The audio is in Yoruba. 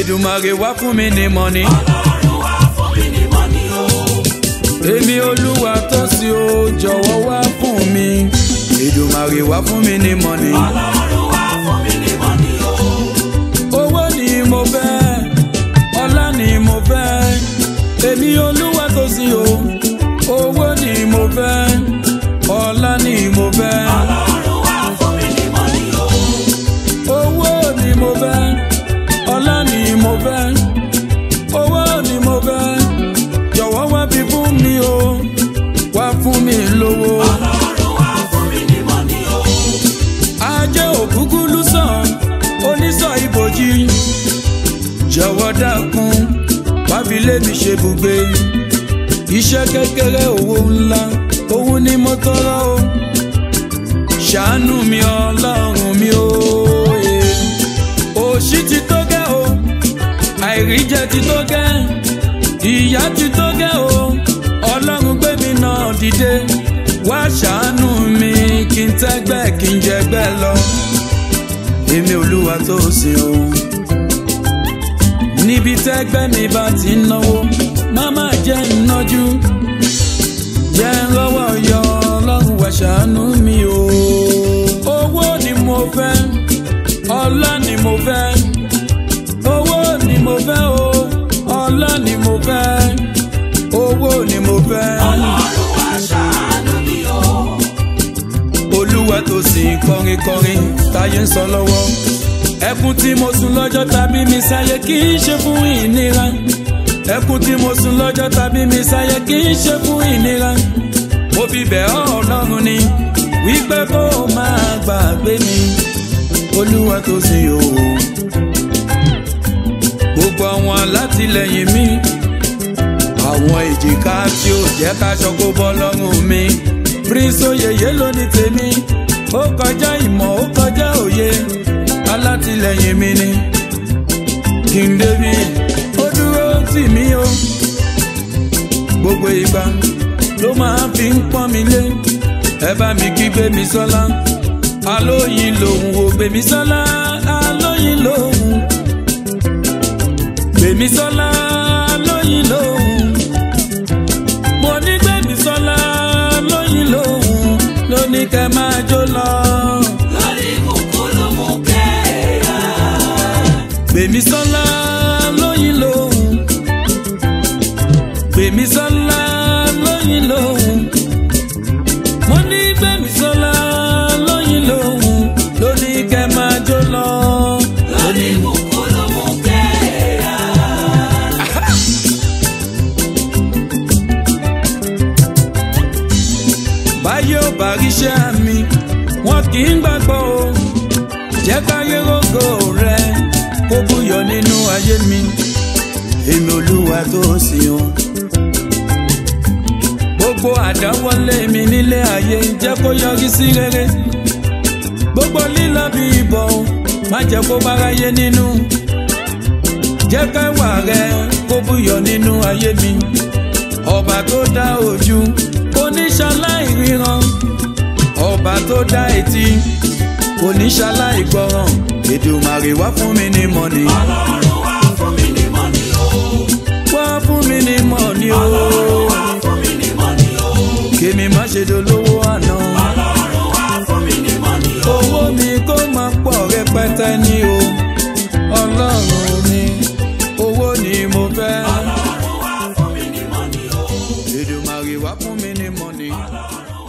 Èdùmàrè wá fún mi ní mọ́ni. ọlọ́run wá fún mi ní mọ́ni o. èmi olúwa tó sí o jọ̀wọ́ wá fún mi. Èdùmàrè wá fún mi ní mọ́ni. ọlọ́run wá fún mi ní mọ́ni o. owó ni mo fẹ́ ọlá ni mo fẹ́ èmi olúwa tó sí o owó ni mo fẹ́ ọlá ni mo fẹ́ ọlọ́run wá fún mi ní mọ́ni o. owó ni mo fẹ́ ọlá ni mo fẹ́ owó ni mo fẹ́ jọ̀wọ́ wá fi fún mi o wá fún mi lówó. ọlọ́run wá fún mi ní mọ́ni o. ajé òkúkú lùsàn onísọ̀ ibòjì jọ̀wọ́ dákun wá fi lé mi ṣe bùgbé iṣẹ́ kékeré owó ńlá òun ni mo tọrọ o ṣàánú mi ọlọ́run mi o eh. òṣì ti tó gẹ́ o àìríjẹ ti tó gẹ́ ìyà ti tó gẹ́ o ọlọ́run gbé mi náà dìde wá ṣàánú mi kí n tẹ́gbẹ́ kí n jẹgbẹ́ lọ èmi olúwa tó sìn o níbi tẹ́gbẹ́ mi bá ti ń náwó má má jẹ́ ń nájú jẹ́ ń lọ́wọ́ yọ ọlọ́run wá ṣàánú mi o owó ni mo fẹ́ ọlá ni mo fẹ́ owó ni mo fẹ́ o ọlá ni mo fẹ́ owó ni mo fẹ́. ọlọ́run wá ṣàánú mi o. olúwa tó sìn kọrin kọrin táyé ń sọ lọ́wọ́ ẹkún tí mo sùn lọ́jọ́ tàbí mi sáyé kì í ṣe fún ìnira ẹkún tí mo sùn lọ́jọ́ tàbí mi sáyé kì í ṣe fún ìnira mo fi bẹ̀ ọ́ ọlọ́run ni wípé kó o máa gbàgbé mi olúwa tó sìn o gbogbo àwọn alátìlẹyìn mi àwọn èjìká tí ó jẹ́ káṣọ kó bọ́ lọ́rùn mi prince oyeye ló ní tèmi ó kọjá ìmọ̀ ó kọjá òye alátìlẹyìn mi ni king david ó dúró tì mí o gbogbo ìgbà ló máa fi ń pọ́n mi lé ẹ bá mi kí gbémi sọ́lá alóyin lòun ò gbémi sọ́lá alóyin lòun gbémi sọ́lá alóyin lòun mo ní gbémi sọ́lá alóyin lòun ló ní kẹ́ máa jó lọ. lórí kúkúrú mú kẹ́ẹ̀yà. gbèmí sọ́lá lóyin lòun gbèmí sọ́lá lóyin lòun mo ní gbèmí sọ́lá lóyin lòun ló ní kẹ́ máa jó lọ. lórí kúkúrú mú kẹ́ẹ̀yà. báyé ò bá ríṣẹ́ mi wọn kì í gbàgbọ́ o jẹ́ káyé rógò rẹ kó búyọ nínú ayé mi èmi olúwa tó sìn o. gbogbo àdáwọlé mi nílé ayé jẹ́ kó yọrí sí rere gbogbo lílọ bí ìbọn má jẹ́ kó báráyé nínú jẹ́ káwà rẹ kó búyọ nínú ayé mi ọba tó dá ojú oníṣàláì ríran ọba tó dá etí oníṣàláì gbọràn Èdùmàrè wá fún mi ní mọ́ni ọlọ́run wá fún mi ní mọ́ni o. wá fún mi ní mọ́ni o ọlọ́run wá fún mi ní mọ́ni o. kémi má ṣe dolówó àná ọlọ́run wá fún mi ní mọ́ni o. owó mi kó máa pọ̀ rẹpẹtẹ ní o ọlọ́run mi owó ni mo fẹ́ ọlọ́run wá fún mi ní mọ́ni o. Èdùmàrè wá fún mi ní mọ́ni. ọlọ́run